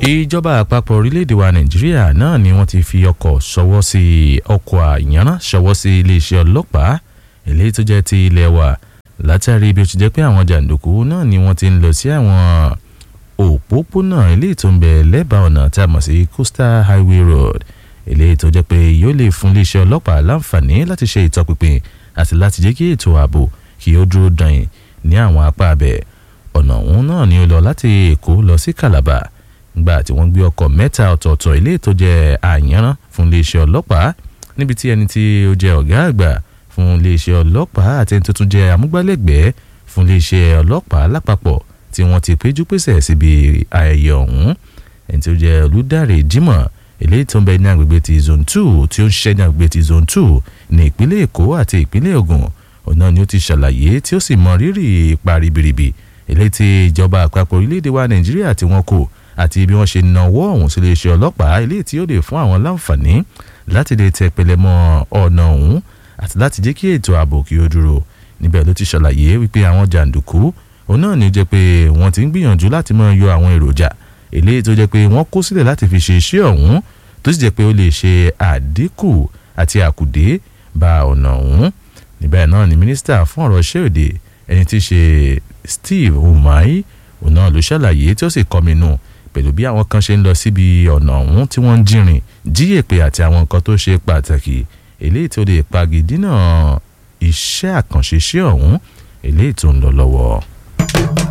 ìjọba àpapọ̀ orílẹ̀-èdè wa nàìjíríà náà ni wọ́n ti fi ọkọ̀ ṣọwọ́ sí ọkọ̀ àyànrán ṣọwọ́ sí iléeṣẹ́ ọlọ́pàá eléyìí tó jẹ́ ti ilẹ̀ wa látàrí bí ó ti jẹ́ pé àwọn jàǹdùkú náà ni wọ́n ti ń lọ sí àwọn òpópónà eléyìí tó ń bẹ lẹ́bàá ọ̀nà tí a mọ̀ sí coastal highway road eléyìí tó jẹ́ pé yóò lè fún iléeṣẹ́ ọlọ́pàá láǹfààní láti ṣe ìtọpinpin àti láti jẹ́ kí ètò ààbò kí ó dúró dàn ní àwọn apá abẹ ọ̀nà ọ̀hún náà ni ó lọ láti èkó lọ sí calabar gbà tí wọ́n gbé ọkọ̀ mẹ́ta ọ̀tọ̀ọ̀tọ̀ eléyìí tó jẹ́ àyànrán fún iléeṣẹ́ ọlọ́pàá níbi tí ẹni tí ó jẹ́ ọ̀gá àgbà fún iléeṣẹ́ ọlọ́pàá àti ẹni tó tún jẹ́ amúgbálẹ́gbẹ̀ẹ́ fún iléeṣẹ́ ọlọ́pàá lápapọ̀ tí wọ́n ti péjú pésẹ̀ síbi ayẹyẹ ọ̀hún ẹni tó jẹ́ olùdarí Jimoh eléyìí tó ń bẹ ní agbègbè ti zone two tí ó ń ṣiṣẹ́ ní agbègbè ti zone two ní ìpínlẹ̀ Èkó àti ìpínlẹ̀ Ògùn ọ̀nà ni ó ti ṣàlàyé tí ó sì mọ rírì ipa ribiribi eléyìí tí ìjọba àpapọ̀ orílẹ̀-èdè wa Nàìjíríà tí wọ́n kò àti bí wọ́n ṣe nawọ́ ọ̀hún sí iléeṣẹ́ ọlọ́pàá eléyìí tí ó lè fún àwọn láǹfààní láti lè tẹ pẹlẹmọ ọ̀nà ọ̀hún àti láti jẹ́ kí ètò ààbò kí ó dúró níbẹ̀ ló ti ṣàlàyé wípé àwọn jàǹdùkú òun náà ní jẹ́ pé wọ́n ti ń gbìyànjú láti máa yọ àwọn èròjà eléyìí tó jẹ́ pé wọ́n kó sílẹ̀ láti fi ṣe iṣẹ́ ọ̀hún tó sì jẹ́ pé ó lè ṣe àdínkù àti àkùdé bá ọ̀nà ọ̀hún níbẹ̀ náà ni mínísítà fún ọ̀rọ̀ iṣẹ́ òde ẹni tí í ṣe Steve Umahi òun náà ló ṣàlàyé tí ó sì kọminú pẹ̀lú bí àwọn kan ṣe ń lọ síbi ọ̀nà ọ̀hún tí wọ́n ń jìnrìn jíyèpè àti àwọn nǹkan tó ṣe pàtàkì eléyìí tó lè pagidínà iṣẹ́ àkànṣe iṣẹ́ ọ̀hún eléyìí tó ń lọ lọ́wọ́.